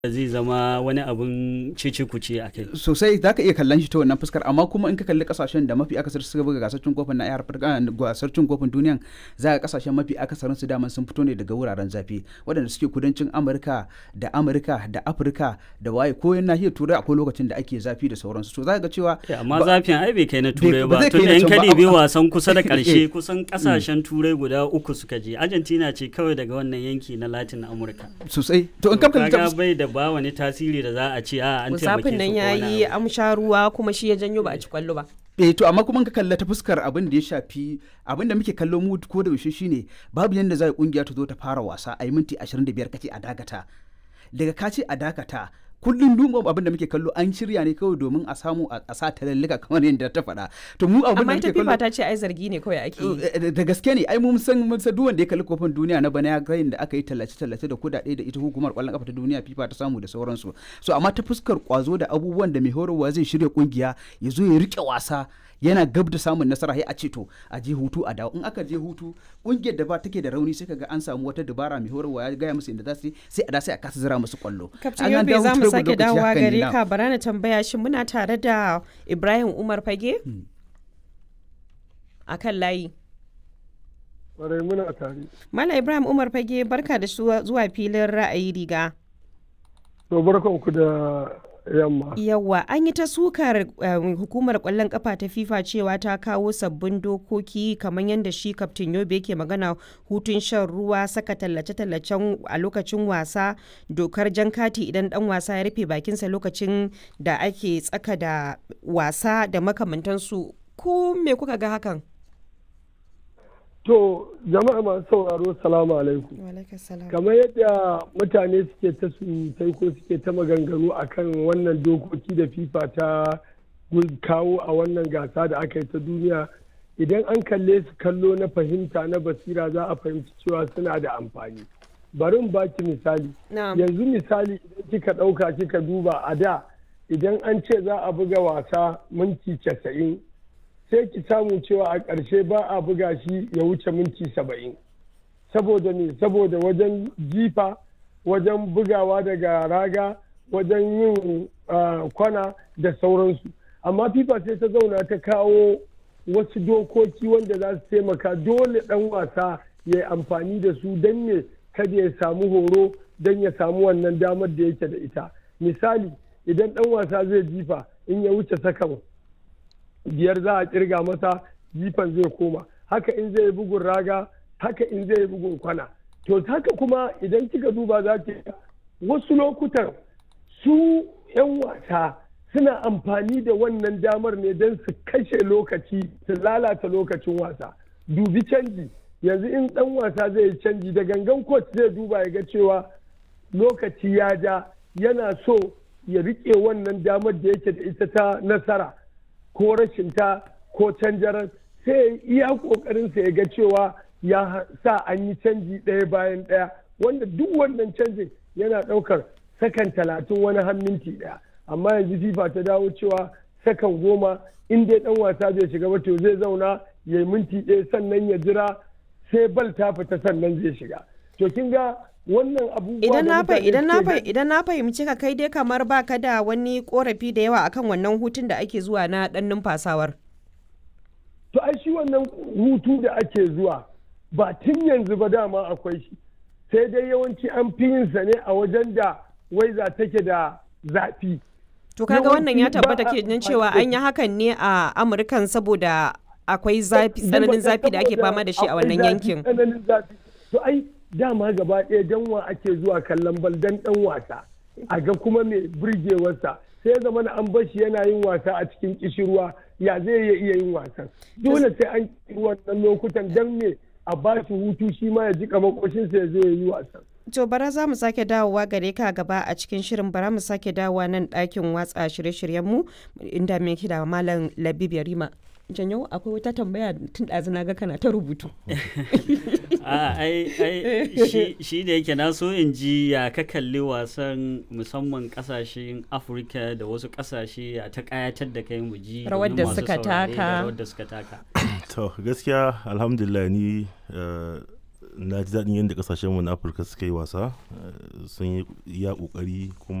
zai zama wani abun cece kuce a kai sosai za ka iya kallon shi ta wannan fuskar amma kuma in ka kalli kasashen da mafi akasar suka buga gasar cin kofin na Afirka gasar cin kofin duniyan za ka kasashen mafi akasarin su daman sun fito ne daga wuraren zafi waɗanda suke kudancin Amurka da Amurka da Afirka da waye ko yan nahiyar Turai akwai lokacin da ake zafi da sauransu to za ka ga cewa amma zafin ai bai kai na Turai ba ba zai tun kai na yan can ba, kadi biyu amma- wasan kusa da Eh. karshe kusan kasashen Turai guda uku suka je Argentina ce kawai daga wannan yanki na Latin Amurka sosai to in ka kalli ta kaga bai da ba wani tasiri da za a ce a an taimake musafin su nan ko ya wani yi abu. amsha ruwa kuma shi ya janyo ba a ci kwallo ba eh to amma kuma in ka kalla ta fuskar abin da ya shafi abin da muke kallo mu ko da yaushe shine babu yanda za a kungiya ta zo ta fara wasa a yi minti 25 kace a dakata daga ka ce a dakata kullum duk abin da muke kallo an shirya ne kawai domin a samu a a sa talallika kamar yadda ta faɗa to mu abin da amma ita muke fifa kallo ta ce ai zargi ne kawai ake yi Eh, da gaske ne ai mun san mun san duk wanda ya kalli kofin duniya na bana ya ga da aka yi tallace tallace da kudade da ita hukumar kwallon kafa ta duniya FIFA ta samu da sauransu so amma ta fuskar kwazo da abubuwan da mai horarwa zai shirya kungiya ya zo ya rike wasa yana gab da samun nasara sai a ce to a je hutu a dawo in aka je hutu kungiyar da ba take da rauni sai kaga an samu wata dabara mai horarwa ya gaya musu inda za su yi sai a da sai a kasa zira musu kwallo kaftin An an yobe dawo za mu hutun sake lokaci dawowa haka ne, gare na'am. ka bara na tambaya shi muna tare da ibrahim umar fage a kan layi Kwarai muna tare. Mala Ibrahim Umar Fage barka da zuwa zuwa filin ra'ayi riga. To barkanku da yamma. Yawwa an yi ta sukar um, hukumar kwallon kafa ta FIFA cewa ta kawo sabbin dokoki kamar yadda shi kaftin Yobe yake magana hutun shan ruwa saka tallace-tallacen a lokacin wasa dokar jan kati idan dan wasa ya rufe bakinsa lokacin da ake tsaka da wasa da makamantansu ko me kuka ga hakan? To jama'a masu sauraro salamu alaikum. Kamar yadda mutane suke ta surutai ko suke ta maganganu akan wannan dokoki da FIFA ta gun- kawo a wannan gasa da aka yi ta duniya idan an kalle su kallo na fahimta na basira za a fahimci cewa suna da amfani. Bari in baki misali. Na'am. yanzu misali idan kika ɗauka kika duba a da idan an ce za a buga wasa minti casa'in sai ki samu cewa a ƙarshe ba a buga shi ya wuce minti saba'in saboda ne saboda wajen jifa wajen bugawa daga raga wajen yin ah, kwana da sauransu amma fifa sai ta zauna ta kawo wasu dokoki wanda za su taimaka dole ɗan wasa ya yi amfani da su don ne kada ya samu horo don ya samu wannan damar da yake da ita misali idan ɗan wasa zai jifa in ya wuce sakan biyar za a kirga masa jifan zai koma haka in zai yi bugun raga haka in zai yi bugun kwana to haka kuma idan kika duba za ki ga wasu lokutan su 'yan wasa suna amfani da wannan damar ne don su kashe lokaci su lalata lokacin wasa dubi canji yanzu in dan wasa zai yi canji da gangan coach zai duba ya ga cewa lokaci ya ja yana so ya rike wannan damar da yake da ita ta nasara ko rashin ta ko canjarar sai ya yi iya kokarin sa ya ga cewa ya sa an yi canji ɗaya bayan ɗaya wanda duk wannan canjin yana ɗaukar sakan talatin wani har minti ɗaya amma yanzu fifa ta dawo cewa sakan goma in dai ɗan wasa bai shiga ba to zai zauna ya yi minti ɗaya sannan ya jira sai bal ta fita sannan zai shiga to kin ga wannan abubuwa Idan da na fa mutane idan na suke fa gani- idan na fahimci ka kai dai kamar baka da wani korafi da yawa akan wannan hutun da ake zuwa na dan numfasawar. to ai shi wannan hutu da ake zuwa ba tun yanzu ba dama akwai shi sai dai yawanci an fi yin sa ne a wajen da waiza take da zafi To kaga wannan ya Yawanci ba tabbata a ke nan amfani cewa da an yi hakan ne a Amurkan saboda akwai zafi tsananin zafi da ake fama da shi a Akwai wannan zafi, yankin. tsananin zafi to ai dama gaba ɗaya dan wa ake zuwa kallon bal dan dan wasa a ga kuma mai burgewarsa sai ya zama na an bar shi yana yin wasa a cikin kishirwa ya zai iya iya yin wasan dole sai an yi wannan lokutan dan me a ba shi hutu shi ma ya jika makoshinsa ya zo ya yi wasan To bara za mu sake dawowa gare ka gaba a cikin shirin bara mu sake dawowa nan ɗakin watsa shirye-shiryenmu inda me da Malam Labib Yarima. Janyo akwai wata tambaya tun ɗazu na ga kana ta rubutu. a ai ai shi- shi da yake na so in ji ya ka kalli wasan musamman kasashen afirka da wasu kasashe ya ta kayatar da kai mu ji Rawar domin da masu suka saurare da taka. rawar da suka taka to gaskiya alhamdulillah ni eh, na ji daɗin yadda ƙasashenmu na afirka suka yi wasa sun yi iya ƙoƙari kuma